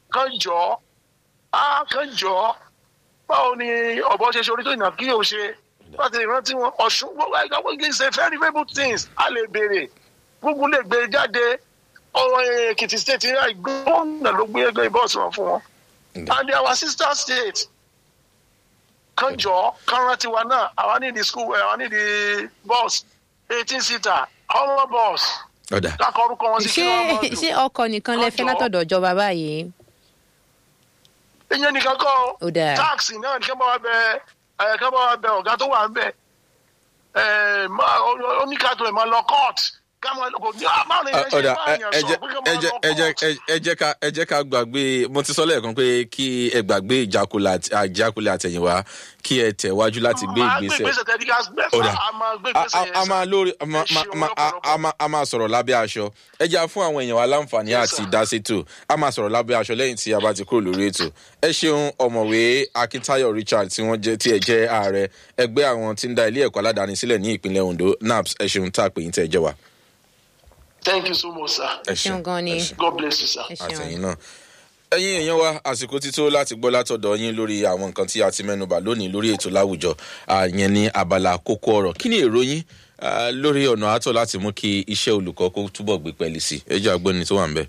kán jọ á kán jọ báwo ni ọ̀bọ ṣe ṣe orí tó ìnà kí yóò ṣe láti ìrántí wọn ọ̀ṣun gbogbo ẹ̀ka wọ́n kì í ṣe very very things a lè béèrè gbogbo lè gbé jáde ọ̀rọ̀ èkìtì state ní àìgbọ́nà ló gbé ẹgbẹ́ bọ́ọ̀sì wọn fún wọn and our sister state kan jọ kan rántí wa náà àwa ní di school àwa ní di bus eighteen seater ọmọ bus ọ̀dà dákọ̀ orúkọ wọn sí kí ṣé wọ́n mọ̀ ṣé dùn. ọkọ̀ nìkan lẹ fẹ́ Ọjọ́. látọ̀dọ̀ ìjọba báyìí. ìyẹn nìkan kọ́ Ó dáa. táàkì náà nìkan bá wa bẹ ẹ̀ kán bá wa bẹ ọ̀gá tó wà ń bẹ̀ ẹ̀ máa oníkàtó ẹ̀ máa lọ court ká máa kò ní àmọ́ ní ẹ̀ ṣe ọ̀dà máa yàn ẹ sọ jẹ́ pé ká ẹ máa jẹ́ lọ ẹ jẹ́ court. ẹ jẹ́ ká ẹ jẹ́ ká gbàgbé mo ti sọ lẹ́ẹ̀kan pé kí ẹ gbàgbé ìjákulẹ̀ àti- àjákulẹ̀ àtẹ̀yìnwá kí ẹ tẹ̀wájú láti gbé Máa gbé ìgbésẹ̀ ìgbésẹ̀ tẹ́lí ká gbẹ́ ọ̀dà a máa gbé a ìgbésẹ̀ a- yẹn a sà. máa lórí a máa- Ẹ máa- ṣeun máa- a- lọ́pọ̀lọpọ̀. a máa- a máa sọ̀rọ̀ lábẹ́ aṣọ ẹ jẹ́ fún àwọn èèyàn wa láǹfààní Yes, àti sir. ìdásètò a máa sọ̀rọ̀ lábẹ́ aṣọ lẹ́yìn tí a bá ti kúrò lórí ètò ẹ ṣeun ọ̀mọ̀wé akíntáyọ̀ richard tí wọ́n jẹ́ tí ẹ jẹ́ ààrẹ ẹgbẹ́ àwọn tí ń da ilé ẹ̀kọ́ aládàáni sílẹ̀ ní ìpínlẹ̀ ondo naps ẹ ṣeun tá a pè yín tẹ́ ẹ jẹ́ wa thank you so much sir ẹ ṣeun gan ni. ẹ ṣeun god bless you sir. ẹ ṣeun. àtẹ̀yìn náà ẹ̀yin èèyàn wa àsìkò ti tó láti gbọ́ látọ̀dọ̀ yín lórí àwọn nǹkan tí a ti mẹ́nubà lónìí lórí ètò láwùjọ àyẹn ní abala kókó ọ̀rọ̀ kí ni èrò yín ah, lórí ọ̀nà àtọ̀ láti mú kí iṣẹ́ olùkọ́ kó túbọ̀ gbé pẹ́ẹ́lí sí i ẹjọ́ agbóni tó wà ń bẹ̀.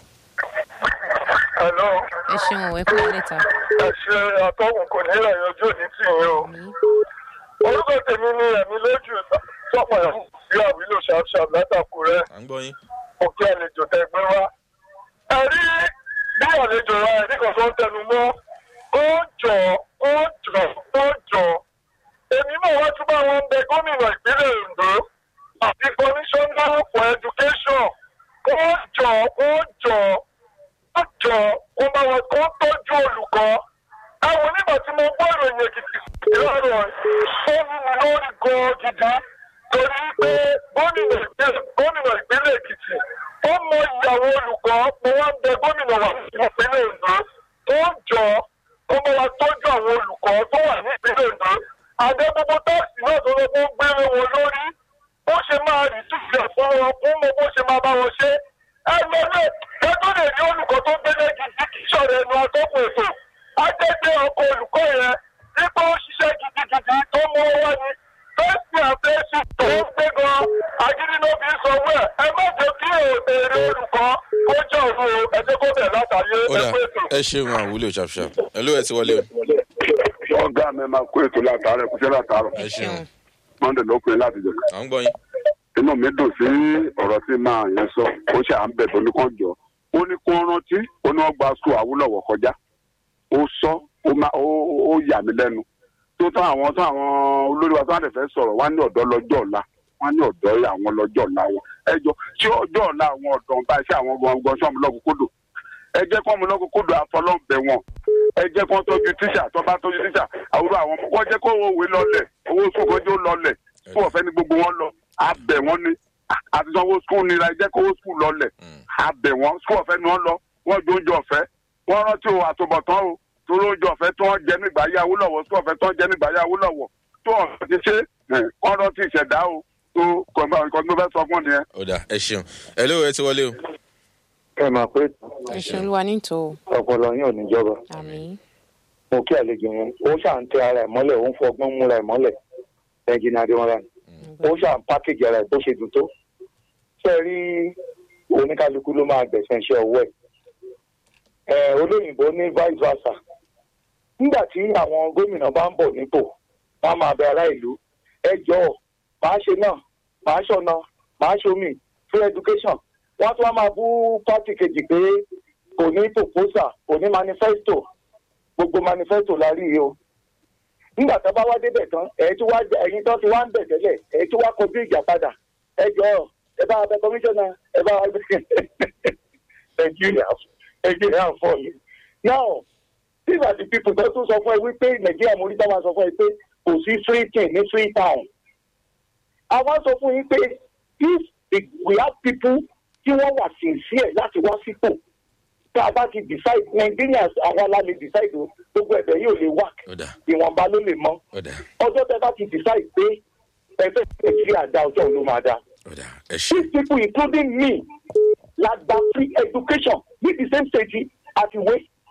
Hello. ẹ ṣeun ẹ kúrò lẹ́ta. ẹ ṣe àtọ́wọ̀n kò ní ìrìn ojú òní tì yín o. orúkọ tèmi ni ẹ̀mí lójú sọ́pọ̀ ẹ̀ sí àwílò ṣàṣàm látàkùrẹ́ à ń gbọ́ yín. òkè àlejò tẹ gbé wá. ẹ rí bí àlejò wa ẹ̀rí kan tó ń tẹnu mọ́ ó jọ ó jọ ó jọ. èmi náà wá tún bá wọn bẹ gómìnà ìpínlẹ̀ ondo àti commissioner for education ó jọ ó jọ ó jọ kó bá wọn kó tọ́jú olùkọ́. àwọn onígbà tí mo gbọ́ ìròyìn èkìtì lọ́rọ̀ ó mú mi lórí gan gidi torí pé gómìnà ìpínlẹ̀ gómìnà ìpínlẹ̀ èkìtì ó mọ ìyàwó olùkọ́ mo wá ń bẹ gómìnà wà ìpínlẹ̀ ondo tó jọ kó bá wa tọ́jú àwọn olùkọ́ tó wà ní ìpínlẹ̀ ondo àdé gbogbo táàsì náà tó lọ fún gbére wọn lórí bó ṣe máa rí túbẹ̀ fún wọn fún mọ bó ṣe máa bá wọn ṣe ẹ lọ lẹ ẹ tó lè rí olùkọ́ tó gbélé gidi kì í ṣọ̀rọ̀ ẹnu atọ́kùn ètò á jẹ́ pé ọkọ̀ olùkọ́ yẹn nípa ó ṣiṣẹ́ gidigidi tó mú owó wá ní fẹ́ẹ̀sì àfẹ́sì tó ń gbé gan agídí ló fi ń sanwó ẹ̀ ẹ má jẹ́ kí èrè olùkọ́ kó jẹ́ òru ẹ jẹ́ kó bẹ̀ látàyé ó ẹ dà pé ètò. ẹ ṣeun àwúlò ṣàfṣàf ẹ ló ẹ ti wọlé o. ọgá mi máa kó ètò látàárọ kúṣẹ látàárọ ẹ ṣeun monday ló pin láti jẹ à ń gbọ́ yín. inú mi dùn sí ọ̀rọ̀ tí máa yẹn sọ ó ṣe à ń bẹ̀ tó ní kàn jọ ó ní kó rántí ó ní wọ́n gba skul àwúlọ̀wọ̀ kọjá ó sọ ó má- ó- ó yà mí lẹ́nu tó tán àwọn tán àwọn olórí wa tó wà fẹ́ sọ̀rọ̀ wá ní ọ̀dọ́ lọ́jọ́ ọ̀la wọ́n ní ọ̀dọ́ àwọn lọ́jọ́ ọ̀la wọn ẹ jọ ṣé ọjọ́ ọ̀la àwọn ọ̀dọ́ ń bá iṣẹ́ àwọn gbọ̀ngàn sọ́mu lọ́kùnkúndùn ẹ jẹ́ kọ́ mu lọ́kùnkúndùn àfọlọ́ǹbẹ̀ wọn ẹ jẹ́ kó tọ́jú tíṣà tó bá tọ́jú tíṣà àwùjọ àwọn ọmọ wọ́n jẹ́ kó owó òwe lọlẹ̀ owó sùkúl kọjú lọlẹ̀ fún ọ̀fẹ́ ní gbogbo wọn lọ abẹ̀ wọn ni àti sanwó sùkúl nira ẹ jẹ́ kó owó sùkúl lọlẹ̀ abẹ̀ wọn sùkúl ọ̀fẹ́ ni wọ́n lọ wọ́n jó oúnjẹ ọ̀fẹ́ wọ́n rántí o àtúbọ̀tán o torí oúnjẹ ọ̀fẹ́ tí wọ́n jẹ nígbà yá Awólọ́wọ̀ sùkúl ọ̀fẹ́ tí wọ́n jẹ nígbà yá Awólọ́wọ̀ tó ọ̀fẹ́ ti ṣe ẹ̀, wọ́n rántí ìṣẹ̀dá o tó kọ̀ọ̀kan tó fẹ́ sọ fún nìyẹn. ó dà ẹ ṣeun ẹ ló ẹ ti wọlé o. ẹ máa pé ẹ ṣeun olúwa nítò ọpọlọ yín ò ní jọba àmì. mo kí àlejò yẹn ó ṣà ń tẹ ara ẹ mọ́lẹ̀ ó ń fọgbọ́n múra ẹ mọ́lẹ̀ ẹnjìnà adémọlá ni ó ṣà ń pákéjì ara ẹ bó ṣe dùn tó ṣe rí oníkálukú ló máa gbẹ̀sẹ̀ iṣẹ́ ọwọ́ ẹ̀ ẹ olóyìnbó ní vice versa nígbà tí àwọn gómìnà bá ń bọ̀ nípò wọ́n á máa bẹ ará ìlú ẹ jọ̀ọ́ màá ṣe náà màá ṣọ̀nà màá ṣomi free education wọ́n tún wá máa bú pátì kejì pé kò ní proposal kò ní manifesto gbogbo manifesto la rí i o nígbà tó bá wá débẹ̀ tán ẹ̀yin tí wá ẹ̀yin tó ti wá ń bẹ̀ tẹ́lẹ̀ ẹ̀yin tí wá kọjú ìjà padà ẹ jọ ẹ bá abẹ kọmíṣánná ẹ bá wá nàìjíríà nàìjíríà fọ yìí now these are the people tó tún sọ fún ẹ wípé nàìjíríà mo rí tá máa sọ fún ẹ pé kò sí free thing ní free town àwọn sọ fún yín pé if the- we have people tí wọ́n wà sincere láti wá sípò tá a bá ti decide Nigerians àwọn la lè decide o gbogbo ẹ̀bẹ̀ yóò lè work ó dà ìwọ̀nba ló lè mọ́ ó dà ọjọ́ tẹ bá ti decide pé ẹgbẹ́ nàìjíríà dá ọjọ́ òun ló máa dá ó dà ẹ ṣe these people including me la gba free education ní the same stage àti ìwé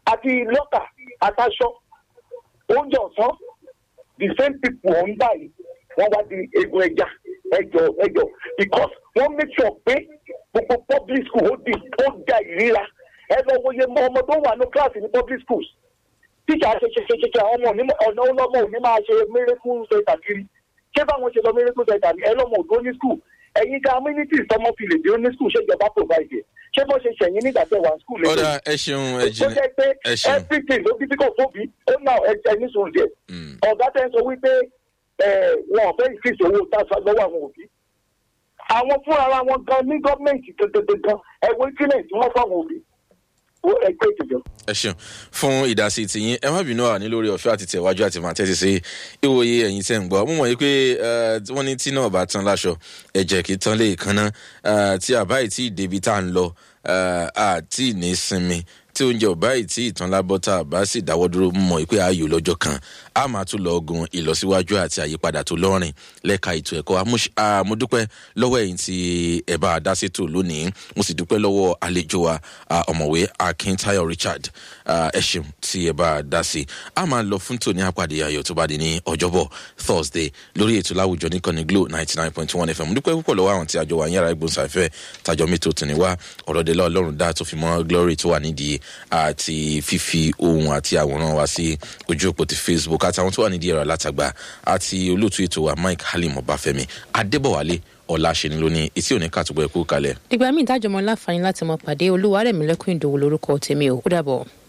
àti lọ́kà àtàṣọ oúnjẹ ọ̀sán the same people ọ̀hún báyìí wọ́n wá di egun ẹja ẹjọ ẹjọ because wọ́n make sure pé gbogbo public school ó di ó da ìríra ẹ lọ wo iye mọ ọmọ tó wà ní kíláàsì ní public schools tíjà ṣe ṣe ṣe ṣe ṣe ọmọ òní ọ̀nà ọlọ́mọ òní máa ṣe miracle center kiri ṣé báwọn ṣe lọ miracle center ní ẹlọ́mọ òdó ní school ẹ̀yin ká amenities tọmọ fi lè dé ní school ṣé ìjọba provide ẹ̀ ṣé bó ṣe ṣẹ̀yìn nígbà tẹ̀ wá school lẹ́yìn ọ̀dà ẹ ṣeun ẹ ó jìnnà jẹ́ pé ẹ ṣeun. everything ló bí bíkọ̀ tóbi ó náà ẹni sùn díẹ̀ Mm. ọ̀gá tẹ́ ń sọ wípé ẹ̀, wọn ò fẹ́ ìfíìsì owó táṣà lọ́wọ́ àwọn òbí àwọn fúnra ara wọn gan ní gọ́ọ̀mẹ̀ntì gangan ẹ̀wọ̀n ìpínlẹ̀ tí wọ́n fáwọn òbí ó ẹgbẹ́ ìjọba. ẹ ṣeun fún ìdásí tìyín ẹ má bínú à ní lórí ọ̀fẹ́ àti tẹ̀wájú àti máa tẹ́tí sí ìwòye ẹ̀yìn tẹ̀ ń gbọ́ mo mọ̀ yìí pé eh, wọ́n ní tí náà bá tán láṣọ ẹ̀jẹ̀ kì í tán lé ìkànnà tí àbá yìí tí ìdèbí tá à ń lọ eh, àti ní sinmi tí oúnjẹ ò báyìí tí ìtàn lábọ́ tá a bá sì dáwọ́ dúró mọ̀ pé ayò lọ́jọ́ kan a máa tún lọ ogun ìlọsíwájú àti àyípadà tó lọ́rìn lẹ́ka ètò ẹ̀kọ́ Amúṣ- ah, mo dúpẹ́ lọ́wọ́ ẹ̀yin tí ẹ bá a dá sétò lónìí mo sì dúpẹ́ lọ́wọ́ àlejò wa ah, ọ̀mọ̀wé Akintayo Richard ah, ẹ ṣeun tí ẹ bá a dá sí a máa lọ fún tòní àpàdé ayọ̀ tó bá di ní ọjọ́bọ̀ Thursday lórí ètò láwùjọ níkànnì Glo ninety nine point one FM mo dúpẹ́ púpọ̀ lọ́wọ́ àwọn tí àjọ wa yàrá ìgbóhùnsáfẹ́ tàjọ mi tó tì ní wá ọ̀rọ̀dẹ́lá ọlọ́run dá tó fi mọ́ Glory tó wà nídìí àti fífi ohun àti àwòrán wa sí ojú òpó ti Facebook àtàwọn tó wà nídìí ẹ̀rọ alátagbà àti olóòtú ètò wa Mike Halim Ọbáfẹ́mi Adébọ̀wálé ọ̀làṣẹ́ni lónìí etí òní kàtúbọ̀ ẹ̀kú kalẹ̀. dìgbà míì dájọmọ láǹfààní láti mọ pàdé olúwarẹ̀mílẹ́kùn ìdòwò lórúkọ tèmi ò ó dàbọ̀.